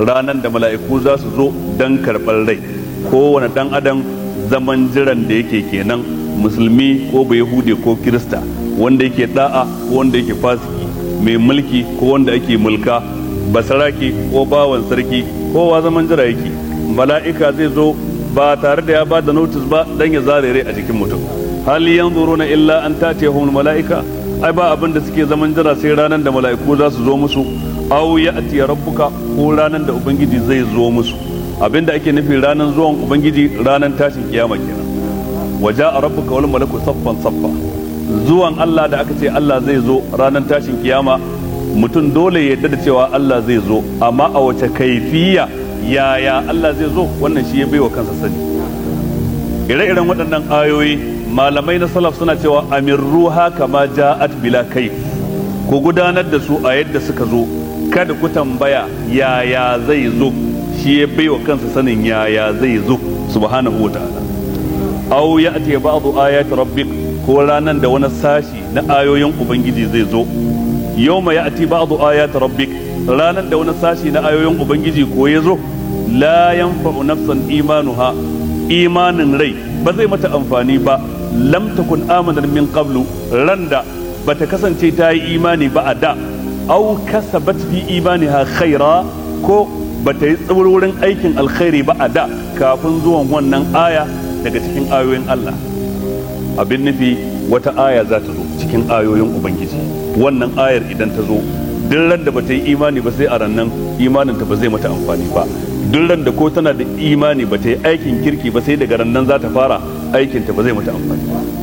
ranan da mala'iku za su zo dan karɓar rai kowane dan adam zaman jiran da yake kenan musulmi ko bayahude ko kirista wanda yake da'a ko wanda yake fasiki mai mulki ko wanda ake mulka basarake ko bawan sarki kowa zaman jira yake mala'ika zai zo ba tare da ya ba da notice ba dan ya zare rai a jikin mutum hal yanzuruna illa an tatiyahum mala'ika ai ba abin da suke zaman jira sai ranar da mala'iku za su zo musu aw ya'ti rabbuka ko ranar da ubangiji zai zo musu abin da ake nufi ranar zuwan ubangiji ranar tashin kiyama kenan waja a rabbuka wal malaku saffan saffa zuwan Allah da aka ce Allah zai zo ranar tashin kiyama mutum dole ya yarda da cewa Allah zai zo amma a wace kaifiya yaya Allah zai zo wannan shi ya baiwa kansa sani ire-iren waɗannan ayoyi malamai na salaf suna cewa amirruha kama ja'at bila kai ku gudanar da su a yadda suka zo kada ku tambaya yaya zai zo shi ya baiwa kansa sanin yaya zai zo subhanahu wataala aw ya'ti ba'du ayati rabbik ko ranan da wani sashi na ayoyin ubangiji zai zo yawma ya'ti ba'du ayati rabbik ranan da wani sashi na ayoyin ubangiji ko ya zo la yanfa'u nafsan imanuha imanin rai ba zai mata amfani ba lam takun amanan min qablu randa bata kasance ta yi imani ba a da aw kasabat fi imaniha khaira ko bata yi tsawurin aikin alkhairi ba a da kafin zuwan wannan aya daga cikin ayoyin Allah abin nufi wata aya za ta zo cikin ayoyin ubangiji wannan ayar idan ta zo duk ran da bata yi imani ba sai a rannan imanin ta ba zai mata amfani ba duk ran da ko tana da imani bata yi aikin kirki ba sai daga rannan za ta fara aikin ta ba zai mata amfani ba